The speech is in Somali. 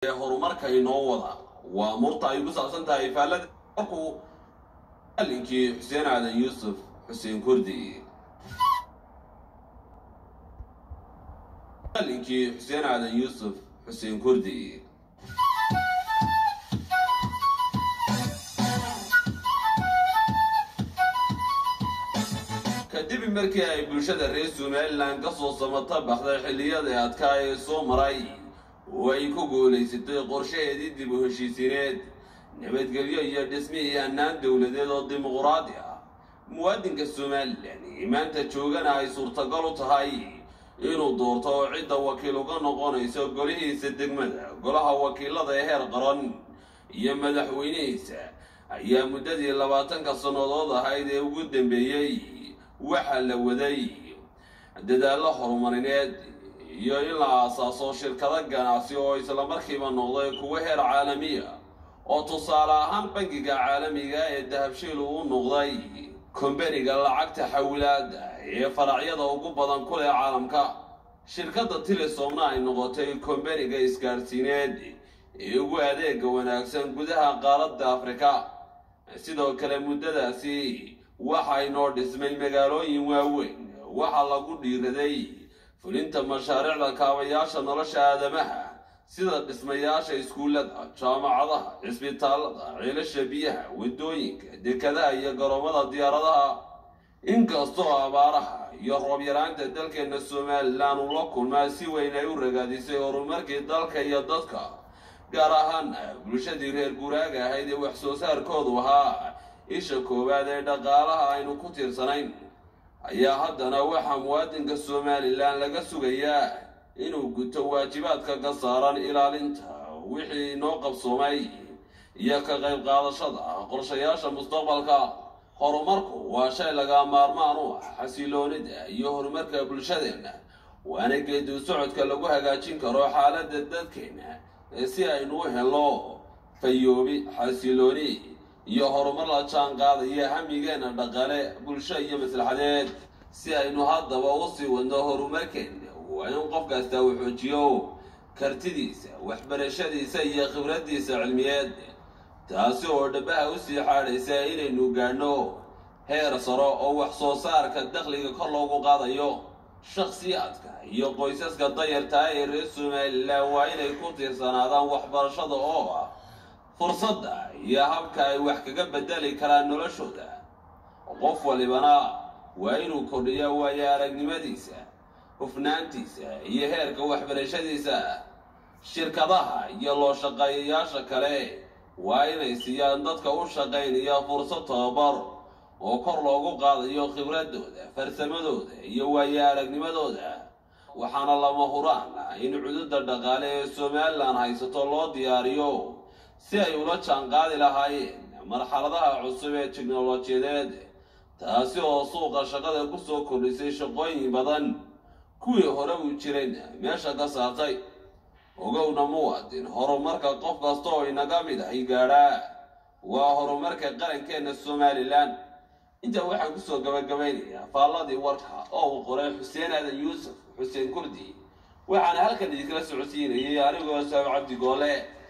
horumarka inoo wada waa murta ay ku saabsan tahay faallada markuu alinkii xuseen aadan yuusuf xuseen kurdi alinkii xuseen aadan yuusuf xuseen kurdi kadib markii ay bulshada reer somalilan ka soo samata baxday xilliyadii adkaa ee soo maray oo ay ku guulaysatay qorshaheedii dib u heshiisineed nabadgelyo iyo dhismihii hannaan dowladeed oo dimuquraadi ah muwaadinka somalilan ee maanta joogana ay suurtagal u tahay inuu doorto oo cidda wakiil uga noqonayso golihiisa degmada golaha wakiilada ee heer qaran iyo madaxweynihiisa ayaa muddadii labaatanka sannadood ahayd ee ugu dambeeyey waxaa la waday dadaallo horumarineed iyo in la aasaaso shirkado ganacsi oo islamarkiiba noqday kuwo heer caalamiya oo tusaale ahaan bangiga caalamiga ee dahabshiil uu noqday kombaniga lacagta xawilaada ee faracyada ugu badan ku leh caalamka shirkadda tilisomna ay noqotay kombaniga isgaadhsiineed ee ugu adeega wanaagsan gudaha qaaradda afrika sidoo kale muddadaasi waxa inoo dhismay magaalooyin waaweyn waxaa lagu dhiiraday fulinta mashaariicda kaabayaasha nolosha aadamaha sida dhismayaasha iskuullada jaamacadaha cisbitaallada ceelasha biyaha waddooyinka dekadaha iyo garoomada diyaaradaha inkastoo abaaraha iyo roob yaraanta dalkeena somalilan uu la kulmaa si weyn ay u ragaadisay horumarkii dalka iyo dadka gaar ahaan bulshadii reer guuraaga ahayd ee wax soo saarkoodu ahaa isha koowaad ee dhaqaalaha aynu ku tiirsanayn ayaa haddana waxaa muwaadinka somalilan laga sugayaa inuu guto waajibaadka ka saaran ilaalinta wixii inoo qabsoomay iyo ka qayb qaadashada qorshayaasha mustaqbalka horumarku waa shay laga maarmaan u ah xasiloonida iyo horumarka bulshadeenna waana geedu socodka lagu hagaajin karo xaaladda dadkeenna si aynu u helno fayoobi xasilooni iyo horumar la jaan qaadaya hamigeenna dhaqale bulsho iyo maslaxadeed si aynu haddaba u sii wadno horumarkeenna waa in qof kasta uu xoojiyo kartidiisa waxbarashadiisa iyo khibraddiisa cilmiyeed taasi oo dhabaha u sii xaadhaysa inaynu gaadhno heer saro oo wax soo saarka dakhliga kor loogu qaadayo shakhsiyaadka iyo qoysaska dayartaa ee reer somalilan waa inay ku tiirsanaadaan waxbarashada oo ah fursadda iyo habka ay wax kaga bedeli karaan noloshooda qof walibana waa inuu kordhiyo waayo aragnimadiisa hufnaantiisa iyo heerka waxbarashadiisa shirkadaha iyo loo shaqeeyayaasha kale waa inay siiyaan dadka u shaqaynaya fursad tababar oo kor loogu qaadayo khibradooda farsamadooda iyo waayo aragnimadooda waxaana lama huraan in cududa dhaqaale ee somalilan haysato loo diyaariyo si ay ula jaanqaadi lahaayeen marxaladaha cusub ee tiknolojiyadeed taasi oo suuqa shaqada ku soo kordhisay shaqooyin badan kuwii hore uu jireen meesha ka saartay ogowna muwaadin horumarka qof kasta oo inaga mid ahy gaadhaa waa horumarka qarankeenna somalilan intaa waxaan kusoo gabagabaynayaa faalladii warka oo uu qoray xuseen aadan yuusuf xuseen kurdi waxaana halkan idinkala socodsiinayay anigoo saab cabdi goole